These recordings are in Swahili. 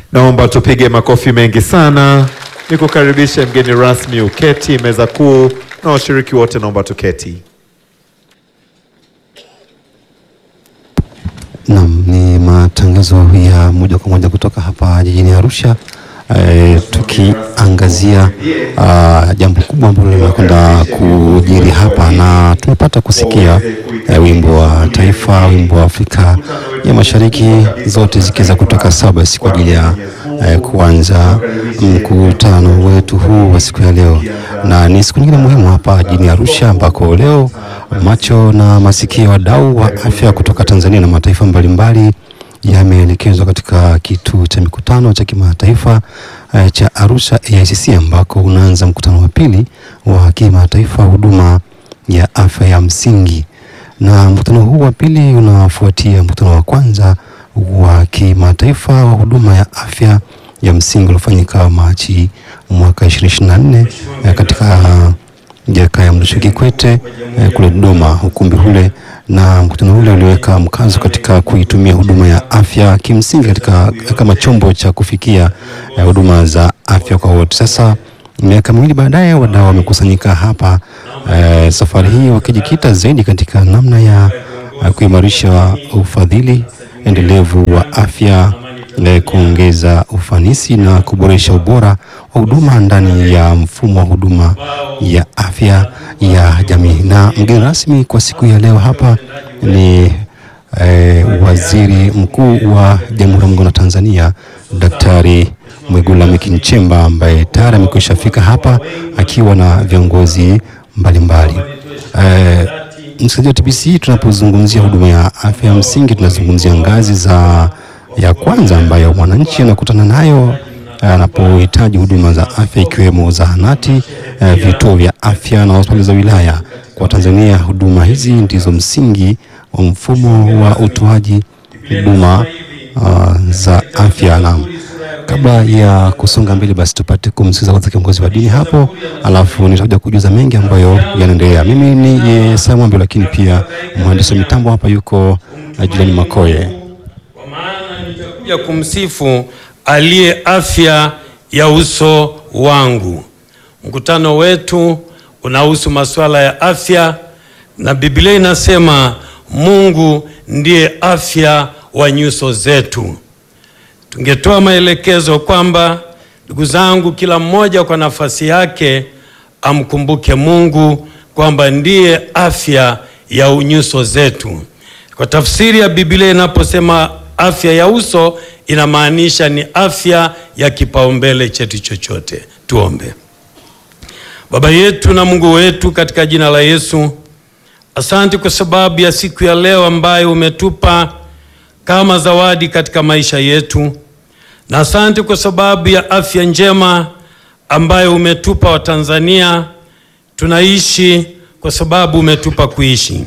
Naomba tupige makofi mengi sana. Nikukaribishe mgeni rasmi uketi meza kuu, na washiriki wote naomba tuketi. Naam, ni matangazo ya moja kwa moja kutoka hapa jijini Arusha eh, tukiangazia ah, jambo kubwa ambalo limekwenda kujiri hapa, na tumepata kusikia eh, wimbo wa taifa, wimbo wa Afrika ya Mashariki, zote zikiweza kutoka Sabas kwa ajili ya eh, kuanza mkutano wetu huu wa siku ya leo, na ni siku nyingine muhimu hapa jijini Arusha ambako leo macho na masikio ya wadau wa afya kutoka Tanzania na mataifa mbalimbali yameelekezwa katika kituo cha mikutano cha kimataifa eh, cha Arusha AICC ambako unaanza mkutano wa pili wa kimataifa huduma ya afya ya msingi, na mkutano huu wa pili unafuatia mkutano wa kwanza wa kimataifa wa huduma ya afya ya msingi uliofanyika Machi mwaka 2024 eh, katika Jakaya Mrisho Kikwete eh, kule Dodoma, ukumbi ule, na mkutano ule uliweka mkazo katika kuitumia huduma ya afya kimsingi katika kama chombo cha kufikia eh, huduma za afya kwa wote. Sasa miaka miwili baadaye, wadau wamekusanyika hapa eh, safari hii wakijikita zaidi katika namna ya eh, kuimarisha ufadhili endelevu wa afya eh, kuongeza ufanisi na kuboresha ubora wa huduma ndani ya mfumo wa huduma ya afya ya jamii. Na mgeni rasmi kwa siku ya leo hapa ni eh, Waziri Mkuu wa Jamhuri ya Muungano wa Tanzania Daktari Mwigulu Lameck Nchemba ambaye tayari amekwisha fika hapa akiwa na viongozi mbalimbali eh, msikilizaji wa TBC, tunapozungumzia huduma ya afya ya msingi tunazungumzia ngazi za ya kwanza ambayo mwananchi anakutana nayo anapohitaji huduma za afya ikiwemo zahanati, eh, vituo vya afya na hospitali za wilaya. Kwa Tanzania, huduma hizi ndizo msingi wa mfumo wa utoaji huduma uh, za afya. Na kabla ya kusonga mbele, basi tupate kumsikiza kwanza kiongozi wa dini hapo, alafu nitakuja kujuza mengi ambayo yanaendelea. Mimi ni eh, Samwambe, lakini pia mhandisi wa mitambo hapa yuko uh, Juliani Makoye. Kwa maana nitakuja kumsifu aliye afya ya uso wangu. Mkutano wetu unahusu masuala ya afya, na Biblia inasema Mungu ndiye afya wa nyuso zetu. Tungetoa maelekezo kwamba, ndugu zangu, kila mmoja kwa nafasi yake amkumbuke Mungu kwamba ndiye afya ya nyuso zetu. Kwa tafsiri ya Biblia inaposema afya ya uso inamaanisha ni afya ya kipaumbele chetu chochote. Tuombe. Baba yetu na Mungu wetu, katika jina la Yesu, asante kwa sababu ya siku ya leo ambayo umetupa kama zawadi katika maisha yetu, na asante kwa sababu ya afya njema ambayo umetupa Watanzania. Tunaishi kwa sababu umetupa kuishi.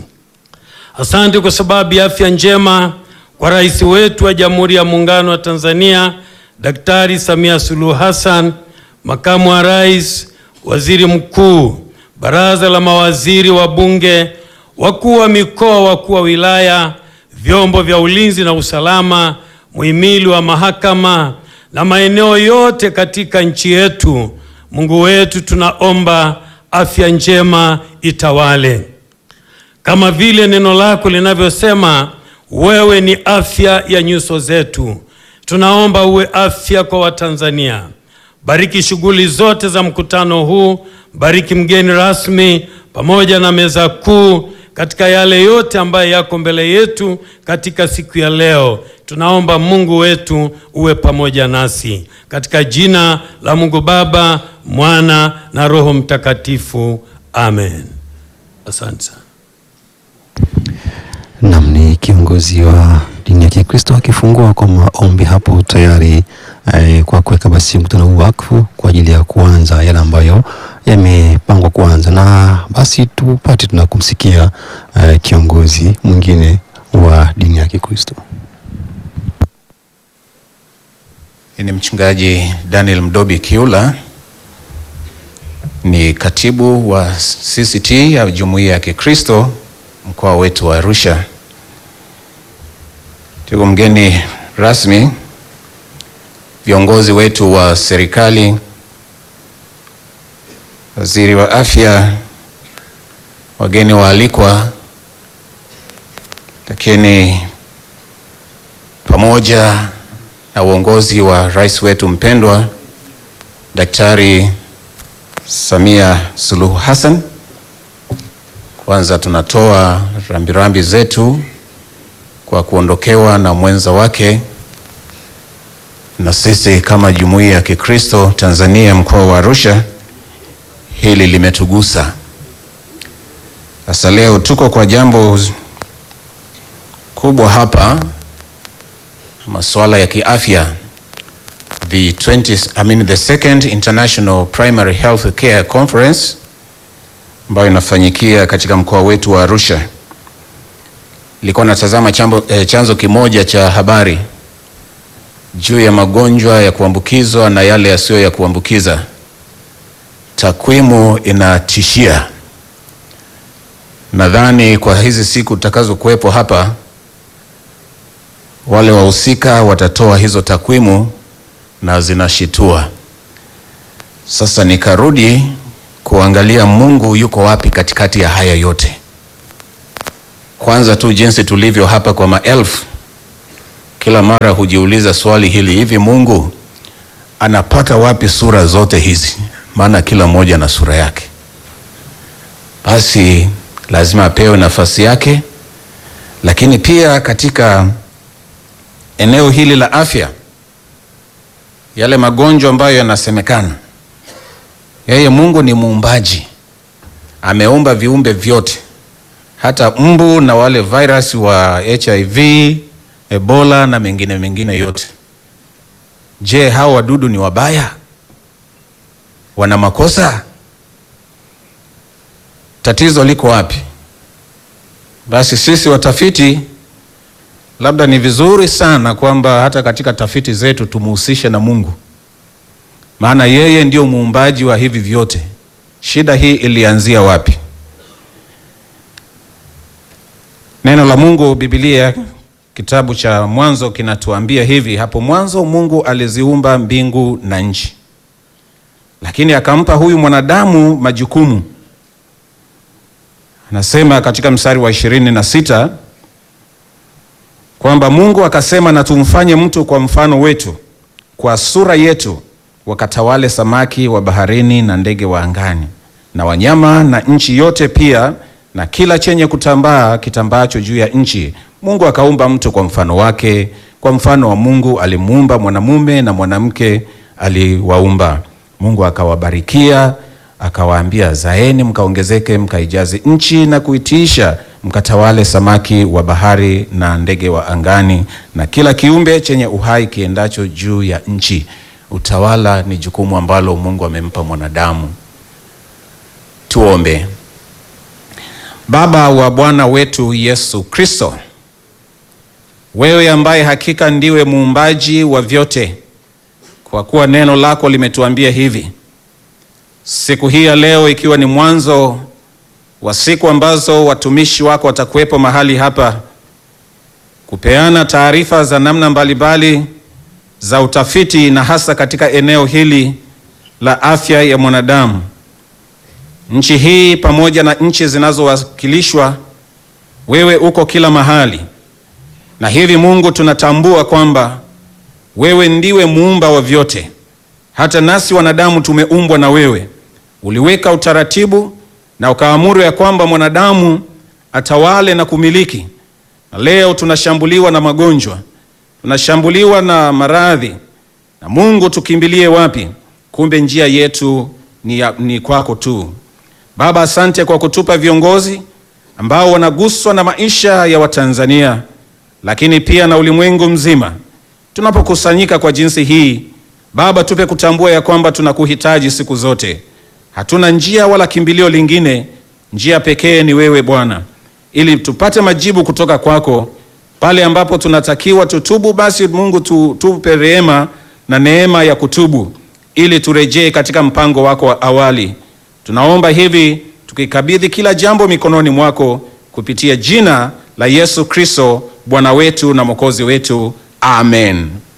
Asante kwa sababu ya afya njema kwa rais wetu wa Jamhuri ya Muungano wa Tanzania Daktari Samia Suluhu Hassan, makamu wa rais, waziri mkuu, baraza la mawaziri, wabunge, wakuu wa mikoa, wakuu wa wilaya, vyombo vya ulinzi na usalama, muhimili wa mahakama na maeneo yote katika nchi yetu. Mungu wetu, tunaomba afya njema itawale kama vile neno lako linavyosema, wewe ni afya ya nyuso zetu. Tunaomba uwe afya kwa Watanzania. Bariki shughuli zote za mkutano huu, bariki mgeni rasmi pamoja na meza kuu katika yale yote ambayo yako mbele yetu katika siku ya leo. Tunaomba Mungu wetu uwe pamoja nasi katika jina la Mungu Baba, Mwana na Roho Mtakatifu. Amen. Asante sana. Nam ni kiongozi wa dini ya Kikristo akifungua kwa maombi hapo tayari eh, kwa kuweka basi mkutano huu wakfu kwa ajili ya kuanza yale ambayo yamepangwa kuanza, na basi tupate tuna kumsikia eh, kiongozi mwingine wa dini ya Kikristo. Ni mchungaji Daniel Mdobi Kiula, ni katibu wa CCT ya Jumuiya ya Kikristo mkoa wetu wa Arusha. Tuko mgeni rasmi viongozi wetu wa serikali, waziri wa afya, wageni waalikwa, lakini pamoja na uongozi wa rais wetu mpendwa Daktari Samia Suluhu Hassan, kwanza tunatoa rambirambi zetu kwa kuondokewa na mwenza wake, na sisi kama jumuiya ya Kikristo Tanzania mkoa wa Arusha, hili limetugusa. Sasa leo tuko kwa jambo kubwa hapa, masuala ya kiafya the 20, I mean the second International Primary Health Care Conference ambayo inafanyikia katika mkoa wetu wa Arusha. Nilikuwa natazama chambo, eh, chanzo kimoja cha habari juu ya magonjwa ya kuambukizwa na yale yasiyo ya kuambukiza. Takwimu inatishia. Nadhani kwa hizi siku tutakazokuwepo hapa, wale wahusika watatoa hizo takwimu na zinashitua. Sasa nikarudi kuangalia Mungu yuko wapi katikati ya haya yote. Kwanza tu jinsi tulivyo hapa kwa maelfu, kila mara hujiuliza swali hili, hivi Mungu anapata wapi sura zote hizi? Maana kila mmoja na sura yake, basi lazima apewe nafasi yake. Lakini pia katika eneo hili la afya yale magonjwa ambayo yanasemekana, yeye Mungu ni muumbaji, ameumba viumbe vyote, hata mbu na wale virus wa HIV, Ebola na mengine mengine yote. Je, hao wadudu ni wabaya? Wana makosa? Tatizo liko wapi? Basi sisi watafiti labda ni vizuri sana kwamba hata katika tafiti zetu tumuhusishe na Mungu, maana yeye ndio muumbaji wa hivi vyote. Shida hii ilianzia wapi? Neno la Mungu, Biblia, kitabu cha Mwanzo kinatuambia hivi: hapo mwanzo Mungu aliziumba mbingu na nchi, lakini akampa huyu mwanadamu majukumu. Anasema katika mstari wa ishirini na sita kwamba Mungu akasema, na tumfanye mtu kwa mfano wetu, kwa sura yetu, wakatawale samaki wa baharini na ndege wa angani na wanyama na nchi yote pia na kila chenye kutambaa kitambaacho juu ya nchi. Mungu akaumba mtu kwa mfano wake, kwa mfano wa Mungu alimuumba, mwanamume na mwanamke aliwaumba. Mungu akawabarikia akawaambia, zaeni mkaongezeke, mkaijaze nchi na kuitiisha mkatawale samaki wa bahari na ndege wa angani na kila kiumbe chenye uhai kiendacho juu ya nchi. Utawala ni jukumu ambalo Mungu amempa mwanadamu. Tuombe. Baba wa Bwana wetu Yesu Kristo, wewe ambaye hakika ndiwe muumbaji wa vyote, kwa kuwa neno lako limetuambia hivi, siku hii ya leo ikiwa ni mwanzo wa siku ambazo watumishi wako watakuwepo mahali hapa kupeana taarifa za namna mbalimbali za utafiti na hasa katika eneo hili la afya ya mwanadamu. Nchi hii pamoja na nchi zinazowakilishwa, wewe uko kila mahali, na hivi Mungu, tunatambua kwamba wewe ndiwe muumba wa vyote. Hata nasi wanadamu tumeumbwa na wewe. Uliweka utaratibu na ukaamuru ya kwamba mwanadamu atawale na kumiliki. Na leo tunashambuliwa na magonjwa, tunashambuliwa na maradhi, na Mungu, tukimbilie wapi? Kumbe njia yetu ni, ya, ni kwako tu. Baba, asante kwa kutupa viongozi ambao wanaguswa na maisha ya Watanzania, lakini pia na ulimwengu mzima. Tunapokusanyika kwa jinsi hii, Baba, tupe kutambua ya kwamba tunakuhitaji siku zote. Hatuna njia wala kimbilio lingine, njia pekee ni wewe Bwana, ili tupate majibu kutoka kwako pale ambapo tunatakiwa tutubu. Basi Mungu tu, tupe rehema na neema ya kutubu ili turejee katika mpango wako wa awali. Tunaomba hivi tukikabidhi kila jambo mikononi mwako kupitia jina la Yesu Kristo Bwana wetu na Mwokozi wetu, amen.